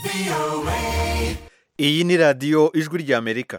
iyi ni radiyo ijwi ry'amerika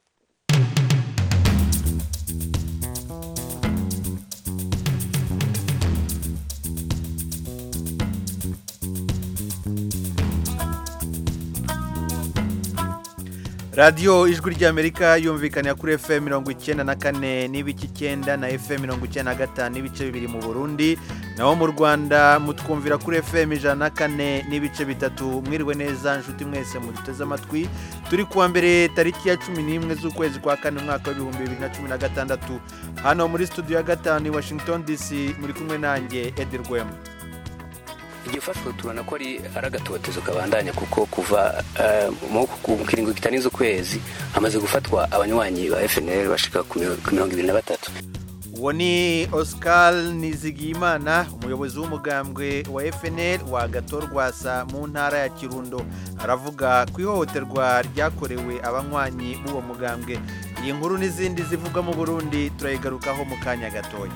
radiyo ijwi ry'amerika yumvikanira kuri fm mirongo icyenda na kane n'ibice icyenda na fm mirongo icyenda na gatanu n'ibice bibiri mu burundi naho mu rwanda mutwumvira kuri fm ijana na kane n'ibice bitatu mwiriwe neza nshuti mwese muduteze amatwi turi kuwa mbere tariki ya cumi n'imwe z'ukwezi kwa kane umwaka w'ibihumbi bibiri na cumi na gatandatu hano muri studio ya gatanu i washington dc muri kumwe nanjye edi rwema igihe ufashwe tubona ko ari agatotezo kabandanya kuko kuva eh, mu mu kiringo kitarenze ukwezi hamaze gufatwa abanywanyi ba FNL bashika ku miro- ku mirongo ibiri na batatu uwo ni oscar nizigiyimana umuyobozi w'umugambwe wa fnl wa gatorwasa mu ntara ya kirundo aravuga ku ihohoterwa ryakorewe abanywanyi b'uwo mugambwe iyi nkuru n'izindi zivugwa mu burundi turayigarukaho mu kanya gatoya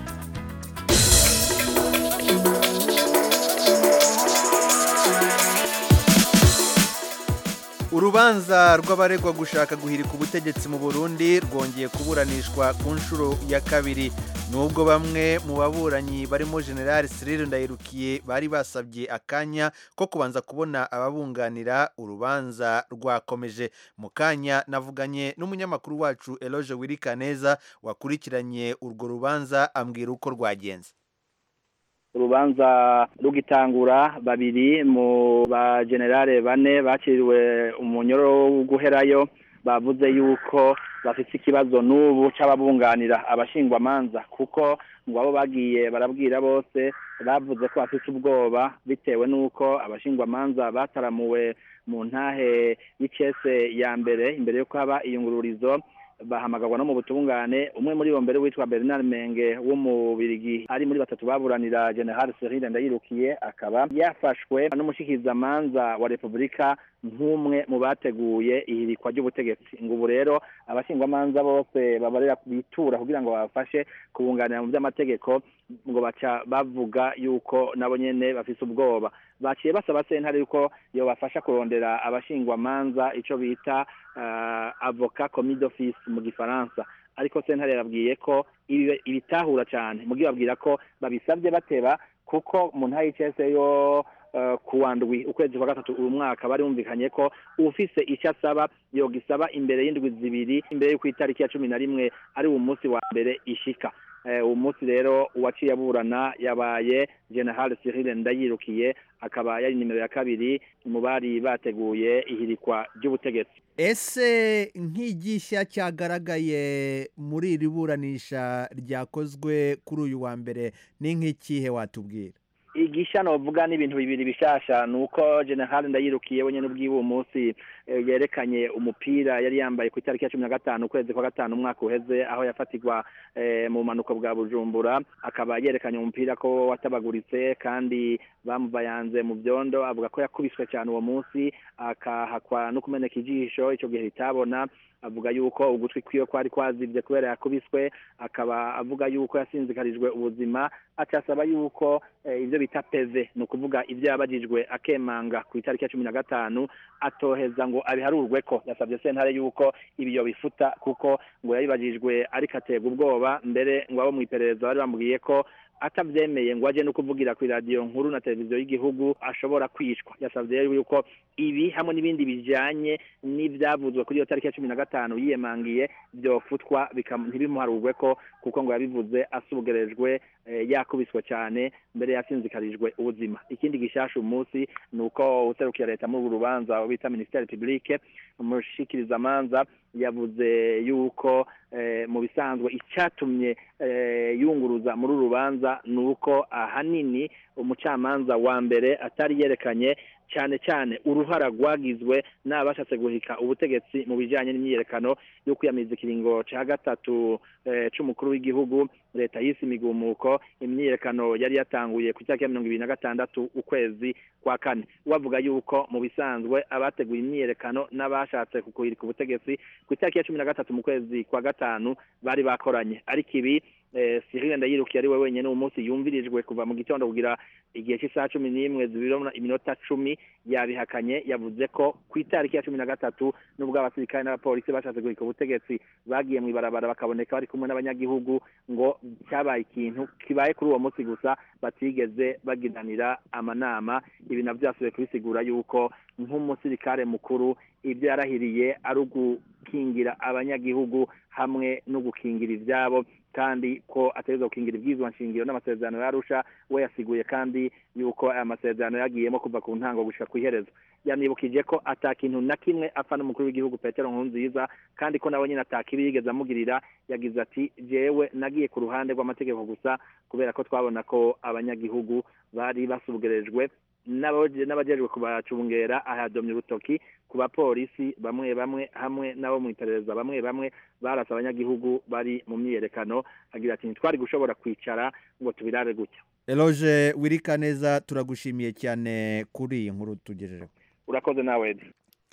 urubanza rw'abaregwa gushaka guhirika ubutegetsi mu burundi rwongeye kuburanishwa ku nshuro ya kabiri nubwo bamwe mu baburanyi barimo general cyril ndayirukiye bari basabye akanya ko kubanza kubona ababunganira urubanza rwakomeje mu kanya navuganye n'umunyamakuru wacu eloge wirikaneza wakurikiranye urwo rubanza ambwira uko rwagenze urubanza rugitangura babiri mu bagenerale bane bakiriwe umunyoro wo guherayo bavuze yuko bafite ikibazo n'ubu c'ababunganira abashingwamanza kuko ngo abo bagiye barabwira bose bavuze ko bafite ubwoba bitewe n'uko abashingwamanza bataramuwe mu ntahe y'icese ya mbere imbere y'uko haba iyungururizo bahamagarwa no mu butungane umwe muri bo mbere witwa Bernard Menge w'umubirigi ari muri batatu baburanira General Cyril Ndayirukiye akaba yafashwe n'umushikizamanza wa Republika nk'umwe mu bateguye ihirikwa ry'ubutegetsi ngo ubu rero abashingwamanza bose babarera bitura kugira ngo babafashe kubunganira mu by'amategeko ngo baca bavuga yuko nabo nyene bafise ubwoba baciye basaba sentare yuko yobafasha kurondera abashingwamanza ico bita uh, avocat commis d'office mu gifaransa ariko sentare yababwiye ko ibi ibitahura cyane mugi babwira ko babisabye bateba kuko mu ntayi y'icese yo uh, kuwa ndwi ukwezi kwa gatatu uyu mwaka bari bumvikanye ko ufise icyo asaba yogisaba imbere y'indwi zibiri imbere y'uko itariki ya cumi na rimwe ari uwo munsi wa mbere ishika uwo munsi rero uwaciye aburana yabaye general Cyril Ndayirukiye akaba yari nimero ya kabiri mu bari bateguye ihirikwa ry'ubutegetsi ese nk'igishya cyagaragaye muri iri buranisha ryakozwe kuri uyu wa mbere ni nk'ikihe watubwira igisha novuga ni ibintu bibiri bishasha nuko general ndayirukiye wenyene ubwiwe uwo munsi eh, yerekanye umupira yari yambaye ku itariki ya cumi na gatanu ukwezi kwa gatanu umwaka uheze aho yafatirwa eh, mu manuko bwa bujumbura akaba yerekanye umupira ko watabaguritse kandi bamuvayanze mu byondo avuga ko yakubiswe cyane uwo munsi akahakwa no kumeneka ijisho ico gihe ritabona avuga yuko ugutwi kwiwe kwari kwazibye kubera yakubiswe akaba avuga yuko yasinzikarijwe ubuzima acasaba yuko eh, ivyo bita peve ni ukuvuga ivyo yabajijwe akemanga ku itariki ya cumi na gatanu atoheza ngo abiharurwe ko yasabye sentare yuko ibiyo bifuta kuko ngo yabibajijwe ariko aterwa ubwoba mbere ngo abo mw'iperereza bari bamubwiye ko atavyemeye ngo aje no kuvugira ku radio nkuru na televiziyo y'igihugu ashobora kwicwa yasavye rero yuko ibi hamwe n'ibindi bijanye n'ivyavuzwe kuri iyo tariki ya cumi na gatanu yiyemangiye vyofutwa ntibimuharurwe ko kuko ngo yabivuze asugerejwe eh, yakubiswe cyane mbere yasinzikarijwe ubuzima ikindi gishasha umunsi ni uko userukira leta muri uru rubanza bita ministere publique umushikirizamanza yavuze yuko eh, mu bisanzwe icyatumye eh, yunguruza muri uru rubanza ni uko ahanini umucamanza wa mbere atari yerekanye cyane cyane uruhara rwagizwe n'abashatse guhika ubutegetsi mu bijyanye n'imyiyerekano yo kwiyamiriza ikiringo cya gatatu cy'umukuru w'igihugu leta y'isi imigumuko imyiyerekano yari yatanguye ku itariki ya mirongo ibiri na gatandatu ukwezi kwa kane wavuga yuko mu bisanzwe abateguye imyiyerekano n'abashatse kukuhirika ubutegetsi ku itariki ya cumi na gatatu mu kwezi kwa gatanu bari bakoranye ariko ibi Cyril Ndayirukiye ari we wenyene uwo munsi yumvirijwe kuva mu gitondo kugira igihe cy'isaha cumi n'imwe zibirona iminota cumi yabihakanye yavuze ko ku itariki ya cumi na gatatu n'ubwo abasirikare n'abapolisi bashatse guhika ubutegetsi bagiye mu ibarabara bakaboneka bari kumwe n'abanyagihugu ngo cyabaye ikintu kibaye kuri uwo munsi gusa batigeze bagiranira amanama ibi navyo byasubiye kubisigura yuko nk'umusirikare mukuru ibyo yarahiriye ari ugukingira abanyagihugu hamwe no gukingira ivyabo kandi ko ategerezwa gukingira ibyizwa nshingiro n'amasezerano yarusha we yasiguye kandi yuko aya masezerano yagiyemo kuva ku ntango gushika ku iherezo yanibukije ko ata kintu na kimwe apfa n'umukuru w'igihugu petero nkurunziza kandi ko nawe nyine atakibi yigeze amugirira yagize ati jewe nagiye ku ruhande rw'amategeko gusa kubera ko twabona ko abanyagihugu bari basugerejwe n'abajejwe kubacungera ahadomye urutoki ku bapolisi bamwe bamwe hamwe n'abo mu iperereza bamwe bamwe barasa abanyagihugu bari mu myiyerekano agira ati ntitwari gushobora kwicara ngo tubirare gutya eloge wirika neza turagushimiye cyane kuri iyi nkuru tugejejeho urakoze nawe edi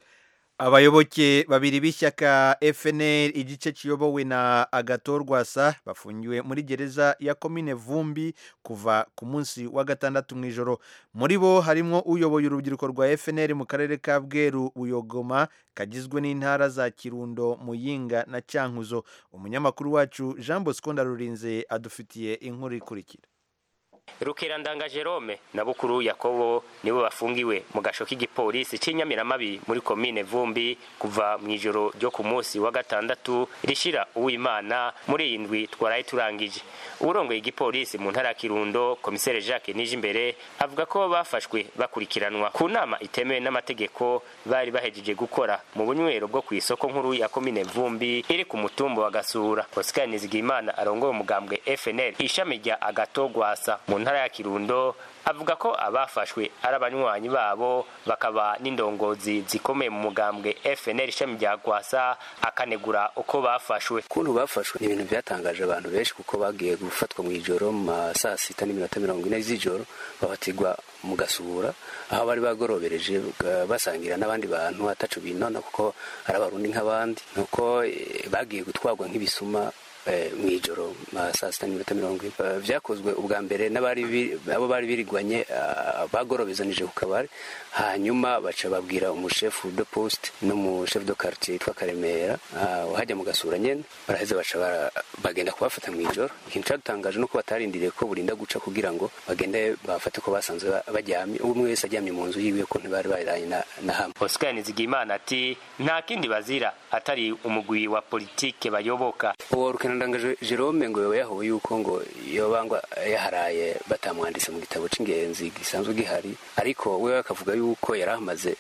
abayoboke babiri b'ishyaka FNL igice kiyobowe na agatorwasa bafungiwe muri gereza ya komine vumbi kuva ku munsi wa gatandatu mu ijoro muri bo harimo uyoboye urubyiruko rwa FNL mu karere ka bweru buyogoma kagizwe n'intara za kirundo muyinga na cyankuzo umunyamakuru wacu jean bosco ndarurinze adufitiye inkuru ikurikira rukerandanga jerome na bukuru yakobo nibo bafungiwe mu gasho k'igipolisi cy'inyamiramabi muri komine vumbi kuva mu ijoro ryo ku munsi wa gatandatu rishira uwimana muri iyi ndwi twaraye turangije uburongoye igipolisi mu ntara ya kirundo komisere jacques nijimbere avuga ko bafashwe bakurikiranwa ku nama itemewe n'amategeko bari bahejeje gukora mu bunywero bwo ku isoko nkuru ya komine vumbi iri ku mutumba wa gasura oscar nizigimana arongoye umugambwe fnl ishami rya agatogwasa mu ntara ya kirundo avuga ko abafashwe ari abanywanyi babo bakaba n'indongozi zikomeye mu mugambwe fnl ishami rya gwasa akanegura uko bafashwe ukuntu bafashwe ni ibintu byatangaje abantu benshi kuko bagiye gufatwa mu ijoro mu ma saa sita n'iminota mirongo ine z'ijoro babatigwa mu gasura aho bari bagorobereje basangira n'abandi bantu atacu binona kuko ari abarundi nk'abandi nuko bagiye gutwarwa nk'ibisuma mu ijoro saa sita n'iminota mirongo ine byakozwe ubwa mbere abo bari birigwanye bagorobezanije ku kabari hanyuma baca babwira umushefu de poste n'umushefu de quartier yitwa karemera uhajya mu gasura nyene baraheza baca bagenda kubafata mu ijoro ikintu cadutangaje nuko batarindiriye ko burinda guca kugira ngo bagende bafate ko basanzwe baryamye umwe wese aryamye mu nzu yiwe ko ntibari baranye na hamwe oscar nizigimana ati nta kindi bazira atari umugwi wa politike bayoboka uwo rukenandanga jerome ngo yoba yahowe yuko ngo yoba ngo yaharaye batamwanditse mu gitabo c'ingenzi gisanzwe gihari ariko we akavuga yuko yari amaze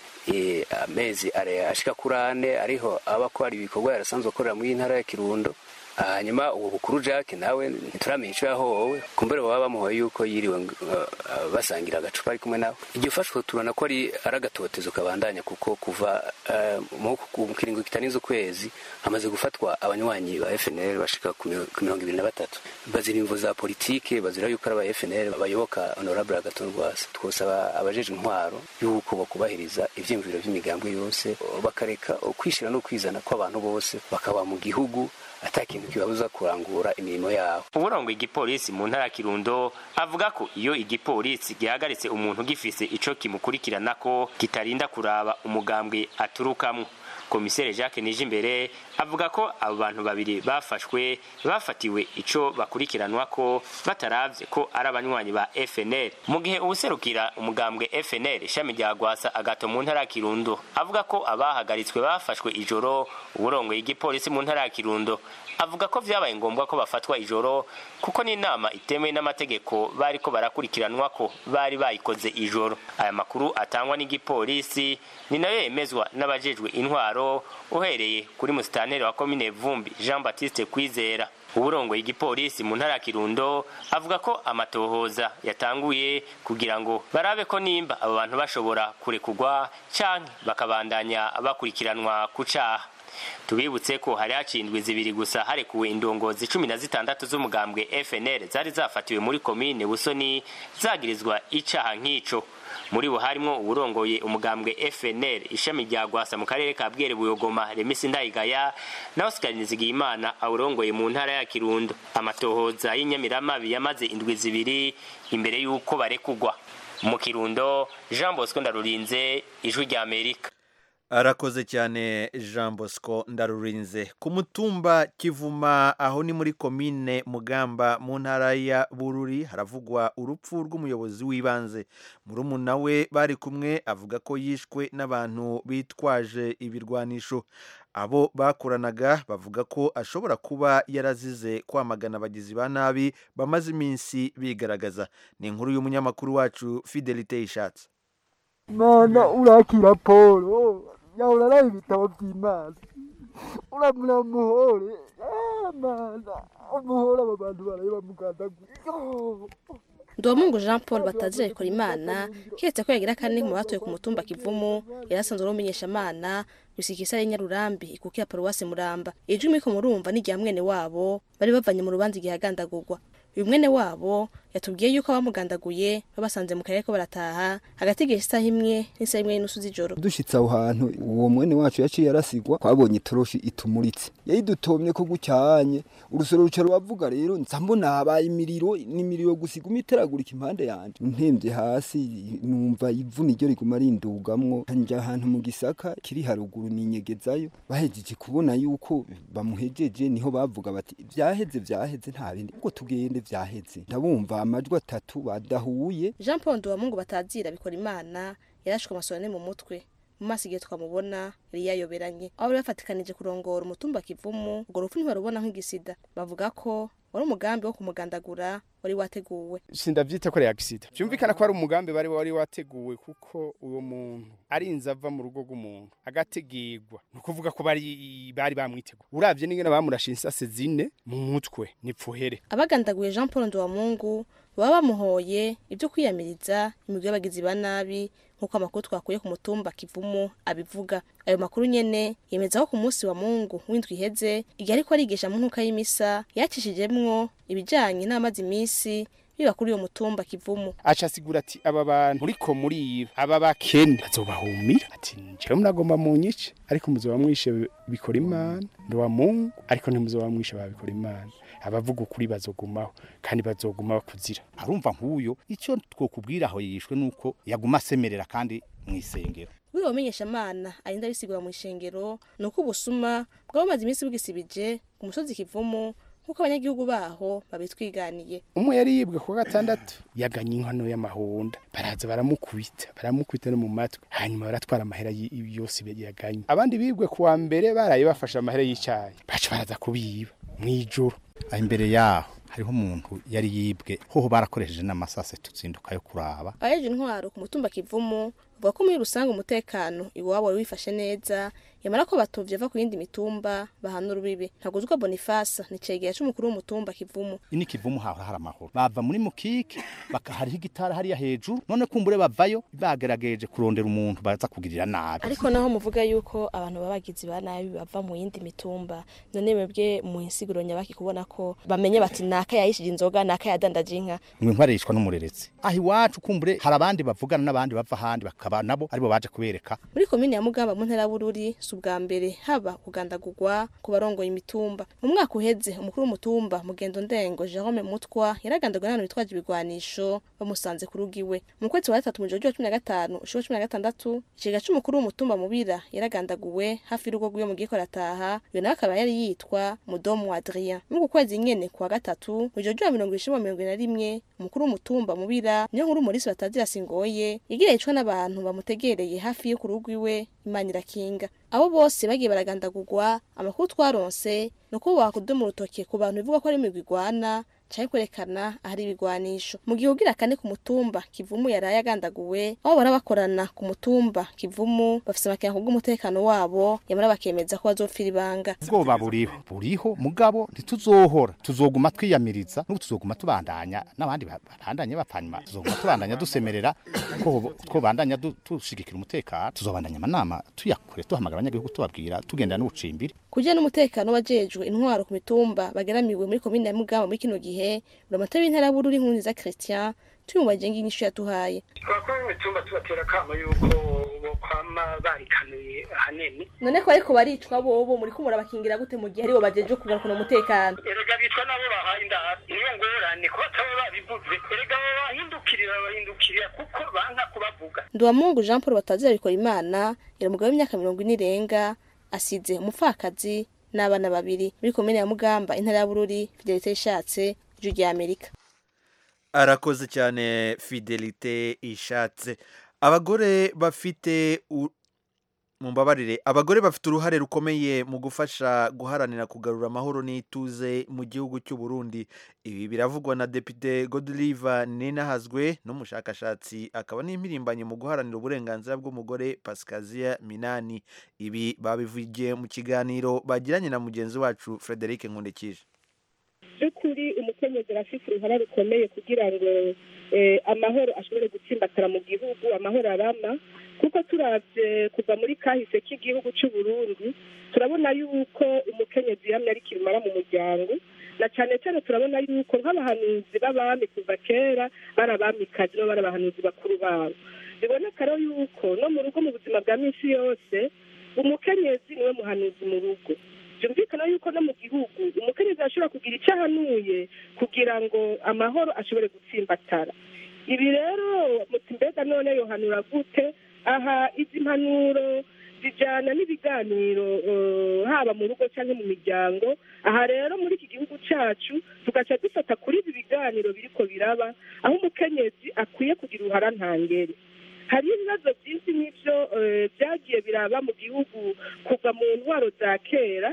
amezi ashika kuri ane ariho aba ko hari ibikorwa yarasanzwe akorera muri ntara ya kirundo hanyuma uwo bukuru jack nawe ntituramenya icyo yahowe kumbere baba bamuhoye yuko yiriwe basangira agacupa ari kumwe nawe igihe ufashwe tubona ko ari agatotezo kabandanya kuko kuva mu kiringo kitarenze ukwezi hamaze gufatwa abanywanyi ba fnl bashika ku mirongo ibiri na batatu bazira imvo za politike bazira yuko ari aba fnl bayoboka honorable agatorwasa twosaba abajeje intwaro yuko bakubahiriza ivyiyumviro vy'imigambwe yose bakareka kwishira no kwizana kw'abantu bose bakaba mu gihugu ata kintu kibabuza kurangura imirimo yabo uburongo igipolisi mu ntara ya kirundo avuga ko iyo igipolisi gihagaritse umuntu gifise ico kimukurikirana ko kitarinda kuraba umugambwe aturukamwo komisere jacques nijimbere avuga ko abo bantu babiri bafashwe bafatiwe ico bakurikiranwa ko bataravye ko ari abanywanyi ba fnl mu gihe uwuserukira umugambwe fnl ishami rya gwasa agato mu ntara ya kirundo avuga ko abahagaritswe bafashwe ijoro uburongoye igipolisi mu ntara ya kirundo avuga ko vyabaye ngombwa ko bafatwa ijoro kuko n'inama itemewe n'amategeko bariko barakurikiranwa ko bari bayikoze ijoro aya makuru atangwa n'igipolisi ni nayo yemezwa n'abajejwe intwaro uhereye kuri musitanteri wa komine vumbi jean baptiste kwizera uburongoye igipolisi mu ntara ya kirundo avuga ko amatohoza yatanguye kugira ngo barabe ko nimba abo bantu bashobora kurekugwa canke bakabandanya bakurikiranwa ku caha tubibutse ko hari hacindwi zibiri gusa harekuwe indongozi cumi na zitandatu z'umugambwe fnl zari zafatiwe muri komine busoni zagirizwa icaha nk'ico muri bo harimwo uwurongoye umugambwe FNL ishami rya Gwasa mu karere ka Bwere Buyogoma Remisi Ndayigaya na Oscar Nizigiyimana awurongoye mu ntara ya Kirundo amatohoza y'inyamiramabi yamaze indwi zibiri imbere y'uko barekugwa mu Kirundo Jean Bosco Ndarurinze ijwi rya Amerika arakoze cyane jean bosco ndarurinze ku mutumba kivuma aho ni muri komine mugamba mu ntara ya bururi haravugwa urupfu rw'umuyobozi w'ibanze murumuna we bari kumwe avuga ko yishwe n'abantu bitwaje ibirwanisho abo bakoranaga bavuga ko ashobora kuba yarazize kwamagana abagizi ba nabi bamaze iminsi bigaragaza ni inkuru y'umunyamakuru wacu fidelite ishatse mana urakira polo yahora araye ibitabo by'imana uramura muhore Ah, mana umuhore aba bantu baraye bamugandagura Ndomungu Jean Paul batazira ikora imana kiretse ko yagira kane mu batuye ku mutumba Kivumu yarasanzwe ari umumenyeshamana gusikisa ari Nyarurambi ikukira paruwasi Muramba ijwi miko murumva ni rya mwene wabo bari bavanye mu rubanza igihe agandagurwa uyu mwene wabo yatubwiye yuko abamugandaguye babasanze mu karere ko barataha hagati y'igihe isaha imwe n'isaha imwe n'inusu z'ijoro dushitse aho hantu uwo mwene wacu yaciye arasigwa twabonye itoroshi itumuritse yayidutomye ko gucyanye urusoro ruca ruravuga rero nza mbona habaye imiriro n'imiriro gusa iguma iteragurika impande yanje ntembye hasi numva ivu niryo riguma rindugamwo njya ahantu mu gisaka kiri haruguru ninyegezayo bahejeje kubona yuko bamuhejeje niho bavuga bati vyaheze vyaheze nta bindi ubwo tugende vyaheze ndabumva amajwi atatu badahuye Jean Paul Ndomungu batazira bikora imana yarashwe amasonane mu mutwe mu maso igihe twamubona yari yayoberanye aho bari bafatikanije kurongora umutumba kivumu urwo rupfu ntibarubona nk'igisida bavuga ko wari umugambi wo kumugandagura wari wateguwe sindavyita ko ari accident byumvikana ko ari umugambi bari wari wateguwe kuko uwo muntu arinze ava mu rugo rw'umuntu agategirwa ni ukuvuga ko bari bari bamwiteguye uravye n'ingene bamurashe insase zine mu mutwe nipfuhere abagandaguye Jean Paul Ndomungu baba bamuhoye ibyo kwiyamiriza imigwi y'abagizi ba nabi nk'uko amakuru twakuye ku mutumba kivumu abivuga ayo makuru nyene yemeza ko ku munsi wa mungu w'indwi iheze igihe ariko arigisha mu nkuka y'imisa yacishijemwo ibijanye n'amazi imisi biba kuri uyo mutumba kivumu aca asigura ati aba bantu muriko muriba aba bakene bazobahumira ati njewe muragomba munyice ariko muzoba mwishe bikora imana ndowa mungu ariko ntimuzoba mwishe babikora imana abavuga ukuri bazogumaho kandi bazoguma bakuzira arumva nk'uyo icyo twokubwira aho yishwe nuko yaguma asemerera kandi mu isengero buri bamenyeshamana arinda bisigura mu ishengero ni uko ubusuma bwabamaze iminsi bwisibije ku musozi kivumu nk'uko abanyagihugu baho babitwiganiye umwe yari yibwe ku wa gatandatu yaganye inkono y'amahonda baraza baramukubita baramukubita no mu matwi hanyuma baratwara amahera y- yose yaganye abandi bibwe ku wa mbere baraye bafashe amahera y'icyayi baca baraza kubiba mw'ijoro aho imbere yaho hariho umuntu yari yibwe hoho barakoresheje n'amasase tuzinduka yo kuraba abajeje intwaro ku mutumba kivumu bavuga ko muri rusange umutekano iwabo wari wifashe neza yamara ko batovye ava ku yindi mitumba bahana urubibe ntaguzwa bonifasa ni cegera c'umukuru w'umutumba kivumu ini kivumu hahora hari amahoro bava muri mukike baka hariho igitara hariya hejuru none kumbure bavayo bagerageje kurondera umuntu baza kugirira nabi ariko naho muvuga yuko abantu babagizi ba nabi bava mu yindi mitumba none mwebwe mu insiguro nyabaki kubona ko bamenye bati naka yayishije inzoga naka yadandaje inka mwe nkwarishwa n'umureretse aho iwacu kumbure hari abandi bavugana n'abandi bava ahandi bakaba nabo aribo baje kubereka muri komine ya mugamba mu ntara ya bururi si ubwa mbere haba kugandagurwa ku barongoye imitumba mu mwaka uheze umukuru w'umutumba mugendo ndengo jerome mutwa yaragandaguwe n'abantu bitwaje ibigwanisho bamusanze ku rugo iwe mu kwezi kwa gatatu mu gihe wa cumi na gatanu ushuro cumi na gatandatu ikigega c'umukuru w'umutumba mubira yaragandaguwe hafi y'urugo rw'iwe mu gihe ko arataha uyo nawe akaba yari yitwa mudomu adrien muri uku kwezi nyene ku wa gatatu mu gihe wa mirongo ibiri na mirongo ine na rimwe umukuru w'umutumba mubira niyo nkuru umulisi batazira singoye igira yicwa n'abantu bamutegereye hafi yo ku rugo iwe imana irakinga abo bose bagiye baragandagurwa amakuru twaronse ni uko bakudoma urutoke ku bantu bivuga ko ari imigwi igwana canke kwerekana ahari ibigwanisho mu gihe ugira kane ku mutumba kivumu yaraye agandaguwe aho bara bakorana ku mutumba kivumu bafise amakenga kubw'umutekano wabo yamara bakemeza ko bazopfira ibanga ubwoba buriho buriho mugabo ntituzohora tuzoguma twiyamiriza n'ubu tuzoguma tubandanya n'abandi ba- babandanye bapfanyuma tuzoguma tubandanya dusemerera ko ko bandanya du- dushigikira umutekano tuzobandanya amanama tuyakure duhamagara abanyagihugu tubabwira tugendera n'ubucimbiri kugira n'umutekano wajejwe intwaro ku mitumba bageramiwe muri komine ya mugamba muri kino gihe buramatari w'intara ya bururi nkunziza christian tubimubajije nginyishu yatuhaye abakuru b'imitumba tubatera akamo yuko bokwama barikanuye ahanini none ko ariko baricwa bobo muri ko murabakingira gute mu gihe aribo bajeje kugarukana umutekano erega bitwa nabo bahaye indaro niyo ngorane ko bataba babivuze erega abo bahindukirira bahindukirira kuko banka kubavuga Nduwamungu Jean Paul batazira bikora imana yari umugabo w'imyaka mirongo ine irenga asize umupfakazi n'abana babiri muri komine ya Mugamba intara ya Bururi Fidelite ishatse ijwi rya Amerika arakoze cyane fidelite ishatse abagore bafite u- mumbabarire abagore bafite uruhare rukomeye mu gufasha guharanira kugarura amahoro n'ituze mu gihugu cy'u Burundi ibi biravugwa na Depite Godliva Ninahazwe n'umushakashatsi akaba n'impirimbanyi mu guharanira uburenganzira bw'umugore Pascasia Minani ibi babivugiye mu kiganiro bagiranye na mugenzi wacu Frederic Nkundikije by'ukuri umukenyezi arafite uruhare rukomeye kugira ngo eh, amahoro ashobore gutsimbatara mu gihugu amahoro arama kuko turavye kuva muri kahise k'igihugu cy'u Burundi turabona yuko umukenyezi yamye ari kirumara mu muryango na cyane cyane turabona yuko nk'abahanuzi b'abami kuva kera bari abamikazi no bari abahanuzi bakuru babo biboneka rero yuko no mu rugo mu buzima bwa minsi yose umukenyezi niwe muhanuzi mu rugo byumvikana yuko no mu gihugu umukenyezi ashobora kugira icyo ahanuye kugira ngo amahoro ashobore gutsimbatara ibi rero muti mbega none yohanura gute aha izi mpanuro zijyana n'ibiganiro eh, haba mu rugo cyangwa mu miryango aha rero muri iki gihugu cyacu tugaca dufata kuri ibi biganiro biriko biraba aho umukenyezi akwiye kugira uruhara ntangere hari ibibazo byinshi n'ibyo eh, byagiye biraba mu gihugu kuva mu ntwaro za kera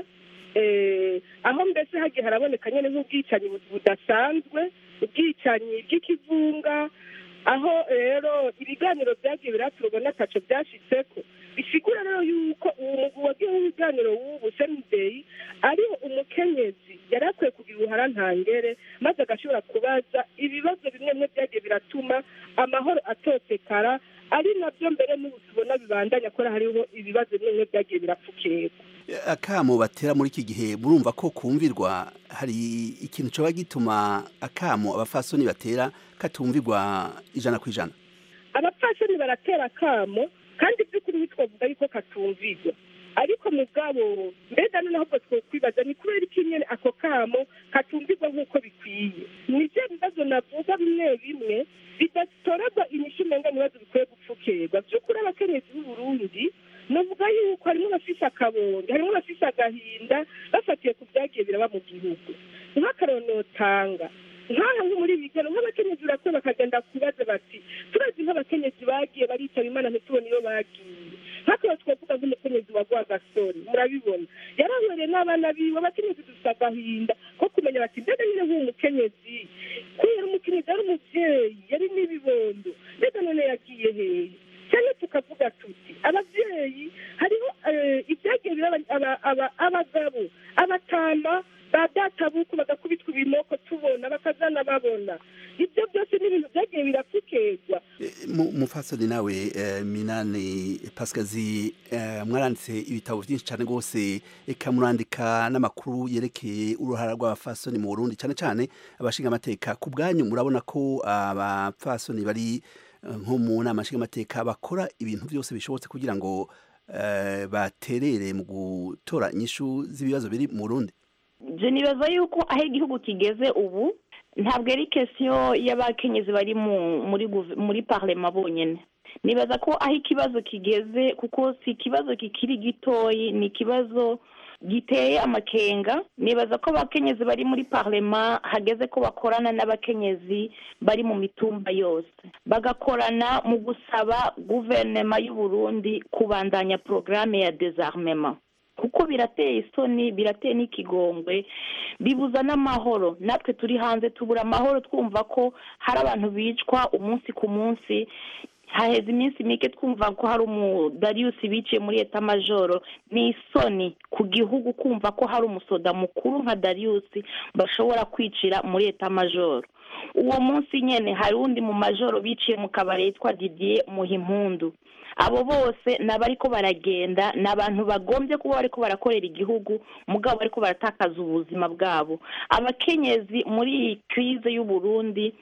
eh, aho mbese hagiye haraboneka nyine nk'ubwicanyi bu- budasanzwe ubwicanyi bw'ikivunga aho rero ibiganiro byagiye biraturwa n'ataco byashitseko bisigura rero yuko uwo mugwi wagiye w'ibiganiro w'ubu semideyi ariho umukenyezi yari akwiye kugira uruhara ntangere maze agashobora kubaza ibibazo bimwe bimwe byagiye biratuma amahoro atotekara ari nabyo mbere n'ubu tubona bibandanya ko hariho ibibazo bimwe bimwe byagiye birapfukirwa akamo batera muri iki gihe murumva ko kumvirwa hari ikintu coba gituma akamo abafasoni batera katumvirwa ijana ku ijana abapfasoni baratera akamo kandi by'ukuri ntitwavuga yuko katumvirwa ariko mugabo mbega noneho ubwo twokwibaza ni kubera iki nyene ako kamo katumvirwa nk'uko bikwiye ni byo bibazo navuga bimwe bimwe bidatorerwa inyishu umenga ibibazo bikwiye gupfukirwa by'ukuri abakenyezi b'uburundi navuga yuko harimo abafise akabonge harimo abafise agahinda bafatiye ku byagiye biraba mu gihugu nk'akaronotanga nk'aha nko muri bigano nk'abakenyezi urakwe bakagenda kubaza bati turazi nk'abakenyezi bagiye baritaba imana ntitubone iyo bagiye nk'ako twavuga nk'umukenyezi wa rwagasore murabibona yarahwereye n'abana biwe abakenyezi dufite agahinda ko kumenya bati mbega nyine nk'uwo mukenyezi kubera umukenyezi yari umuvyeyi yari n'ibibondo mbega none yagiye hehe cyane tukavuga tuti abavyeyi hariho eh, ibyagiye biraba aba- aba- abagabo abatama ba databuku bagakubitwa ibinoko tubona bakazana babona ibyo byose ni ibintu byagiye birapfukerwa Mu- mufasoni nawe eh, minani pasikazi eh, mwaranditse ibitabo byinshi cyane rwose eka murandika n'amakuru yerekeye uruhara rw'abafasoni mu burundi cyane cyane abashinga amateka ku bwanyu murabona ko abapfasoni bari eh, nko mu nama nshingamateka bakora ibintu byose bishobotse kugira ngo eh, baterere mu gutora inyishu z'ibibazo biri mu burundi je nibaza yuko aho igihugu kigeze ubu ntabwo ari kesiyo y'abakenyezi bari mu muri guve- muri parlema bonyine nibaza ko aho ikibazo kigeze kuko si ikibazo kikiri gitoyi ni ikibazo giteye amakenga nibaza ko abakenyezi bari muri parlema hageze ko bakorana n'abakenyezi bari mu mitumba yose bagakorana mu gusaba guverinoma y'u Burundi kubandanya porogaramu ya dezarmement kuko birateye isoni birateye n'ikigongwe bibuza n'amahoro natwe turi hanze tubura amahoro twumva ko hari abantu bicwa umunsi ku munsi haheze iminsi mike twumva ko hari umudariyusi biciye muri eta majoro ni isoni ku gihugu kumva ko hari umusoda mukuru nka dariyusi bashobora kwicira muri eta majoro uwo munsi nyene hari undi mu majoro biciye mu kabari yitwa didier muhimpundu abo bose ni abariko baragenda ni abantu bagombye kuba bariko barakorera igihugu mugabo bariko baratakaza ubuzima bwabo abakenyezi muri iyi krize y'uburundi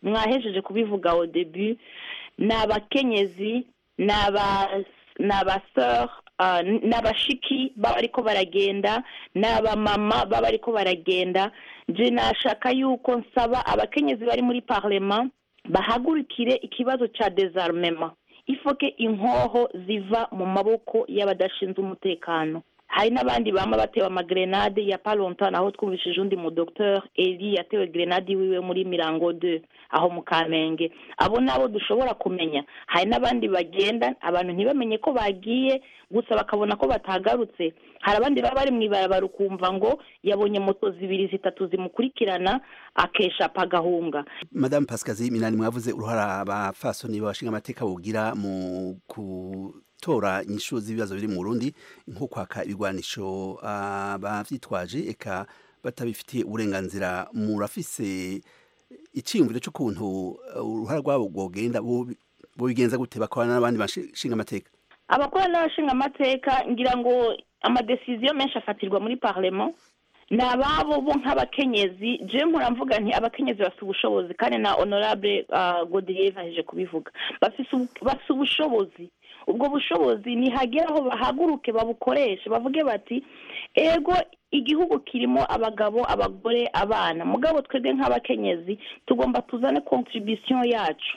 mwahejeje kubivuga au debut ni abakenyezi ni aba- ni abaseur ah, ni abashiki baba ariko baragenda ni abamama baba ariko baragenda nje nashaka yuko nsaba abakenyezi bari muri parlement bahagurukire ikibazo ca desarmement ifoke inkoho ziva mu maboko y'abadashinzwe umutekano hari n'abandi bama batewe amagrenade ya palontan aho twumvishije undi mu docteur eli yatewe grenade iwiwe muri mirango 2 aho mu kamenge abo nabo dushobora kumenya hari n'abandi bagenda abantu ntibamenye ko bagiye gusa bakabona ko batagarutse hari abandi baba bari mu ibarabara ukumva ngo yabonye moto zibiri zitatu zimukurikirana akesha pagahunga Madame Pascazi Minani mwavuze uruhara abafasoni babashinga amateka bugira mu gutora inyishu z'ibibazo biri mu Burundi nko kwaka ibigwanisho abavyitwaje eka batabifitiye uburenganzira murafise icyiyumviro cy'ukuntu uh, uruhara rwabo rwogenda bo- bobigenza gute bakorana n'abandi bashinga amateka abakora n'abashinga amateka ngira ngo amadesiziyo menshi afatirwa muri parlement ni ababo bo nk'abakenyezi je mpora mvuga nti abakenyezi bafite ubushobozi kandi na honorable uh, godelier aheje kubivuga bafise ubu- bafise ubushobozi ubwo bushobozi nihagera aho bahaguruke babukoreshe bavuge bati ego igihugu kirimo abagabo abagore abana mugabo twebwe nk'abakenyezi tugomba tuzane contribution yacu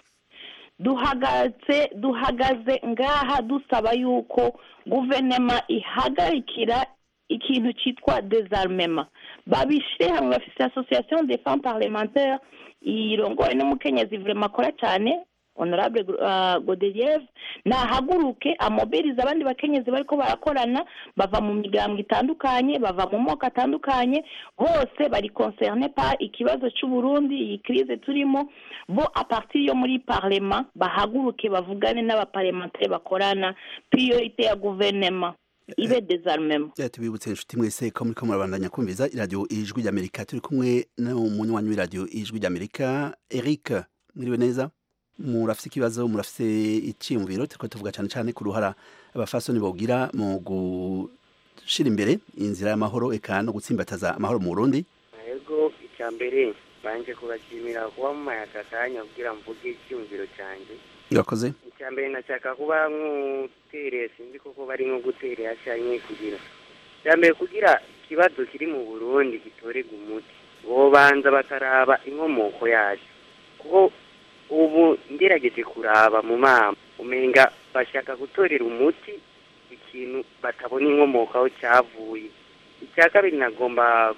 duhagaze duhagaze ngaha dusaba yuko guverinoma ihagarikira ikintu cyitwa desarmement babishyire hamwe bafite association des femmes parlementaires irongowe n'umukenyezi vraiment akora cyane honorable uh, godelieve nahaguruke amobiriza abandi bakenyezi bariko barakorana bava mu migambwe itandukanye bava mu moko atandukanye bose bari concerne par ikibazo c'uburundi iyi crise turimo bo a partir yo muri parlement bahaguruke bavugane n'abaparlementaire bakorana priorité ya gouvernement ibe desarmement Eh, tubibutse inshuti mwese ko muriko murabandanya kumviza iradiyo ijwi ry'amerika turi kumwe n'umunywanyi w'iradiyo ijwi ry'amerika eric mwiriwe neza murafise ikibazo murafise iciyumviro turiko tuvuga cane cane ku ruhara abafasoni bogira mu gushira imbere inzira y'amahoro eka no gutsimbataza amahoro mu burundi ego icya mbere banje kubashimira kuba mumaye aka kanya kugira mvuge icyumviro cyanjye urakoze icya mbere nashaka kuba nk'utereye sinzi koko bari nko guterera cyangwa kugira icya mbere kugira ikibazo kiri mu burundi gitorerwa umuti bobanza bakaraba inkomoko yacu kuko ubu ngerageje kuraba mu mama umenga bashaka gutorera umuti ikintu batabona inkomoko aho cyavuye icya kabiri nagomba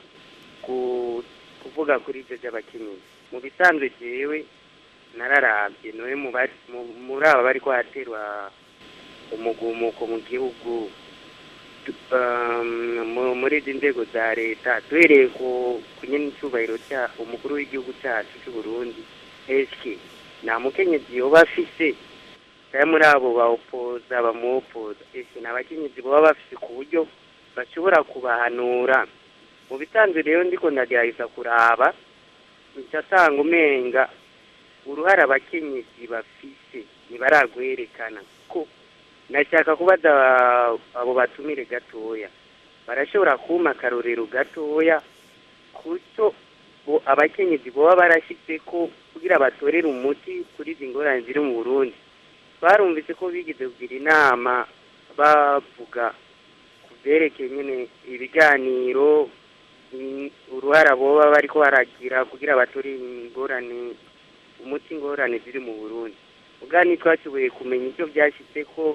ku- kuvuga kuri ibyo by'abakenyezi mu bisanzwe jewe nararabye nowe mu bari- mu- muri aba bari kwaterwa umugumuko mu gihugu tu- um, mu- muri izi nzego za leta duhereye ku ku nyene icyubahiro cya umukuru w'igihugu cyacu cy'u Burundi eske nta mukenyezi yoba afise cyangwa muri abo bawupoza bamuwopoza eske ni abakenyezi baba bafise ku buryo bashobora kubahanura mu bisanzwe rero ndiko ndagerageza kuraba nsanga umenga uruhare abakenyezi bafise ntibaragwerekana ko nashaka kubaza abo batumire gatoya barashobora kuma akarorero gatoya kuco bo abakenyezi boba barashitse ko kugira batorere umuti kuri izi ngorane ziri mu burundi barumvise ko bigeze kugira inama bavuga ku byerekeye nyine ibiganiro mm, uruhara boba bariko baragira kugira batore ingorane umuti ingorane ziri mu burundi ubwa ntitwashoboye kumenya icyo byashyitse ko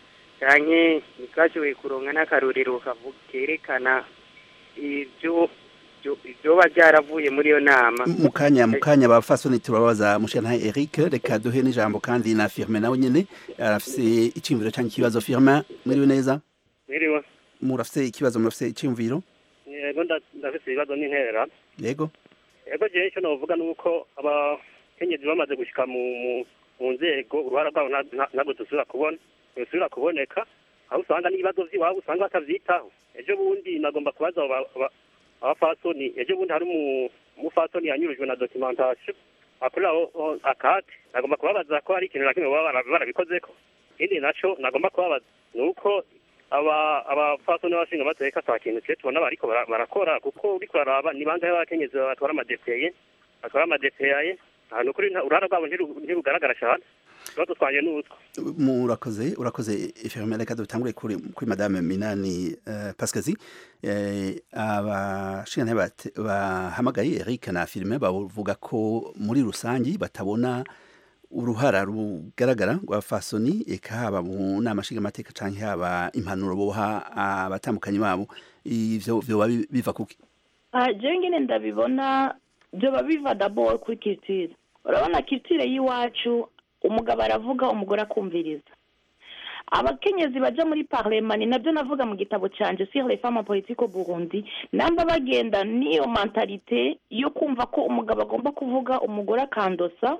canke ntitwashoboye kuronka n'akarorero kavu- kerekana ibyo ibyo- ibyoba byaravuye muri iyo nama mu kanya mu kanya abafasoni turababaza mushana eric reka duhe n'ijambo kandi na firme nawe nyene arafise iciyumviro canke ikibazo firme mwiriwe neza Mwiriwe. murafise ikibazo murafise iciyumviro Yego nda- ndafise ibibazo n'interera. yego Yego jewe icyo novuga ni uko abakenyezi bamaze gushika mu mu- mu nzego uruhara rwabo nta- nta- ntabwo dusubira kubona dusubira kuboneka aho usanga n'ibibazo vy'iwabo usanga batavyitaho ejo bundi nagomba kubaza abo ba- aba- abafasoni ejo bundi hari umu- umufasoni yanyurujwe na documentation akorera aho- aho akate nagomba kubabaza ko hari ikintu na kimwe baba bara- barabikozeko ikindi naco nagomba kubabaza ni uko aba abafasoni n'abashinga amateka ata kintu twe tubona bariko bara- barakora kuko uriko uraraba ni bangahe b'abakenyezi batwara amadepeye batwara amadepeye aha ni ukuri nta- uruhara rwabo ntiru- ntirugaragara cyane ikibazo twanjye ni utwo murakoze urakoze ifirime reka dutangure kuri kuri madame minani uh, pascazi eh, abashingantahe bate- bahamagaye eric na firime bavuga ko muri rusangi batabona uruhara rugaragara rwa fasoni eka haba mu nama nshingamateka canke haba impanuro boha abatambukanyi babo ivyo vyoba bi- biva kuki Ah, jewe ngene ndabibona byoba biva dabord kuri culture urabona culture y'iwacu umugabo aravuga umugore akumviriza abakenyezi baja muri parlement ni nabyo navuga mu gitabo canje sur les femmes en politique au burundi namba bagenda n'iyo mentalite yo kumva ko umugabo agomba kuvuga umugore akandosa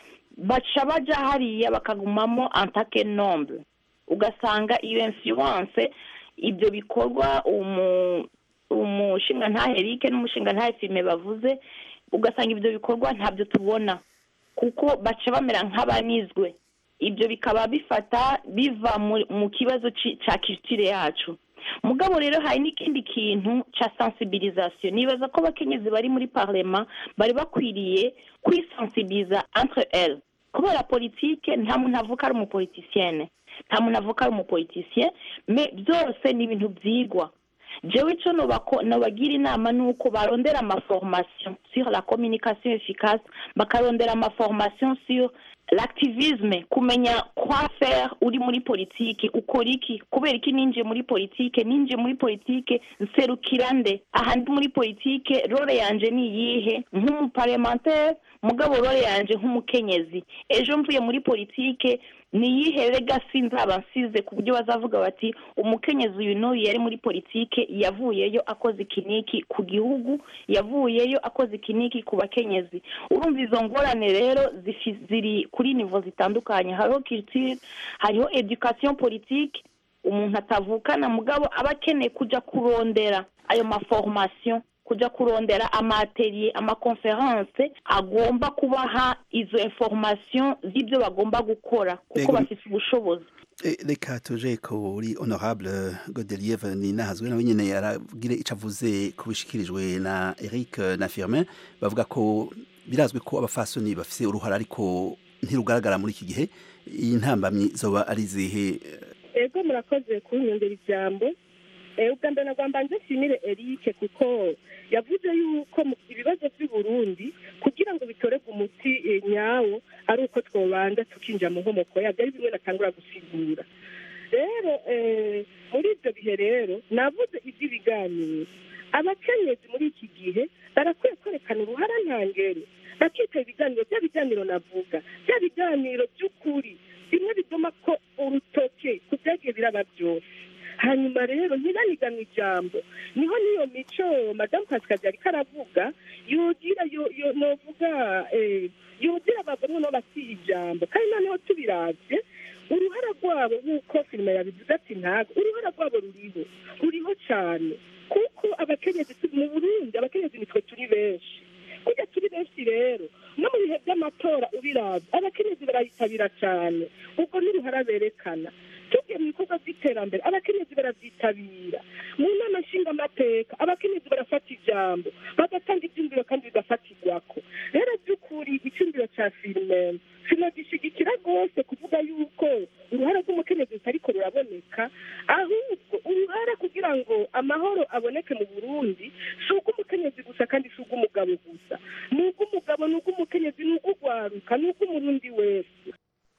baca baja hariya bakagumamo antake nombre ugasanga iyo influence ibyo bikorwa umu umushinga ntahe Eric n'umushinga ntahe Fime bavuze ugasanga ibyo bikorwa ntabyo tubona kuko baca bamera nk'abanizwe ibyo bikaba bifata biva mu, mu kibazo ci- ca culture yacu mugabo rero hari n'ikindi kintu ca sensibilisation nibaza ko abakenyezi bari muri parlement bari bakwiriye kwisensibiliza entre elles kubera politike nta muntu avuka ari umupolitisienne nta muntu avuka ari umupolitisien me byose ni ibintu byigwa jewe ico nobako- nobagira inama ni uko barondera amaformation sur la communication efficace bakarondera amaformation sur l'activisme kumenya quoi faire uri muri politike ukora iki kubera iki ninjiye muri politike ninjiye muri politike nserukira nde aha ndi muri politike role yanje ni iyihe nk'umuparlementaire mugabo role yanje nk'umukenyezi ejo mvuye muri politike ni iyihe legacy nzaba nsize ku buryo bazavuga bati umukenyezi uyu n'uyu yari muri politike yavuyeyo akoze ikiniki ku gihugu yavuyeyo akoze ikiniki ku bakenyezi urumva izo ngorane rero zifi- ziri kuri nivo zitandukanye hariho culture hariho education politique umuntu atavukana mugabo aba akeneye kuja kurondera ayo maformation kuja kurondera amaatelier amakonference agomba kubaha izo information z'ibyo bagomba gukora kuko Ego. bafite ubushobozi E, reka tuje kuri honorable godelieve ninahazwe nawe nyene yaragire ico avuze ku bishikirijwe na eric na firmin bavuga ko birazwi ko abafasoni bafise uruhara ariko ntirugaragara muri iki gihe intambamyi zoba ari zihe ego murakoze kunyongera ijambo Eh, ubwa mbere nagomba nze nshimire Eric kuko yavuze yuko mu ibibazo by'u Burundi kugira ngo bitorerwe umuti eh, nyawo ari uko twobanza tukinjira mu nkomoko yabyo ari bimwe natangura gusigura rero eh, muri ibyo bihe rero navuze iby'ibiganiro abakenyezi muri iki gihe barakwiye kwerekana uruhara ntangere bakitaba ibiganiro bya biganiro navuga bya biganiro by'ukuri bimwe bituma ko urutoke ku byagiye biraba byose hanyuma rero ntibaniganwe ijambo niho n'iyo mico madamu pasikazi yariko aravuga yogira yo- yo- novuga eh, yogira abagore no basiye ijambo kandi noneho tubiravye uruhara rwabo nk'uko filime yabivuze ati ntago uruhara rwabo ruriho ruriho cane kuko abakenyezi tu- mu burundi abakenyezi nitwe turi benshi kurya turi benshi rero no mu bihe by'amatora ubiravye abakenyezi barayitabira cane ubwo n'uruhara berekana tugiye mu bikorwa by'iterambere abakenyezi barabyitabira mu nama nshingamateka abakenyezi barafata ijambo bagatanga ibyumviro kandi bigafatirwako rero by'ukuri icyumviro cya filime sinagishigikira rwose kuvuga yuko uruhara rw'umukenyezi rutariko ruraboneka ahubwo uruhara kugira ngo amahoro aboneke mu burundi si ubw'umukenyezi gusa kandi si ubw'umugabo gusa ni ubw'umugabo ni ubw'umukenyezi ni ubw'ugwaruka ni ubw'umurundi wese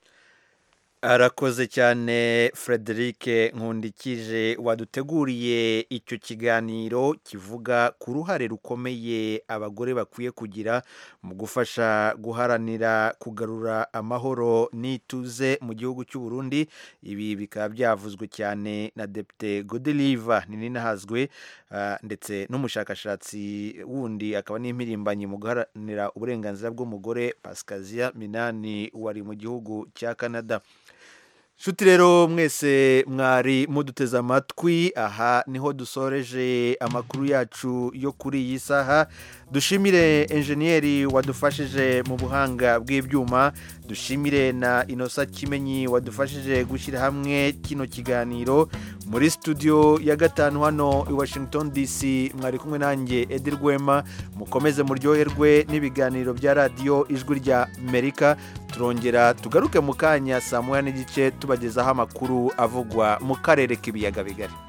arakoze cyane frederic nkundikije waduteguriye icyo kiganiro kivuga ku ruhare rukomeye abagore bakwiye kugira mu gufasha guharanira kugarura amahoro n'ituze mu gihugu cy'u Burundi ibi bikaba byavuzwe cyane na depite godeliva ninahazwe ah, ndetse n'umushakashatsi wundi akaba n'impirimbanyi mu guharanira uburenganzira bw'umugore pasikaziya minani wari mu gihugu cya canada Shuti rero mwese mwari muduteze amatwi aha niho dusoreje amakuru yacu yo kuri iyi saha dushimire enjeniyeri wadufashije mu buhanga bw'ibyuma dushimire na inosa kimenyi wadufashije gushyira hamwe kino kiganiro muri studio ya gatanu hano i washington dc mwari kumwe nanjye edi rwema mukomeze muryoherwe n'ibiganiro bya radiyo ijwi rya amerika turongera tugaruke mu kanya saa moya n'igice tubagezaho amakuru avugwa mu karere k'ibiyaga bigari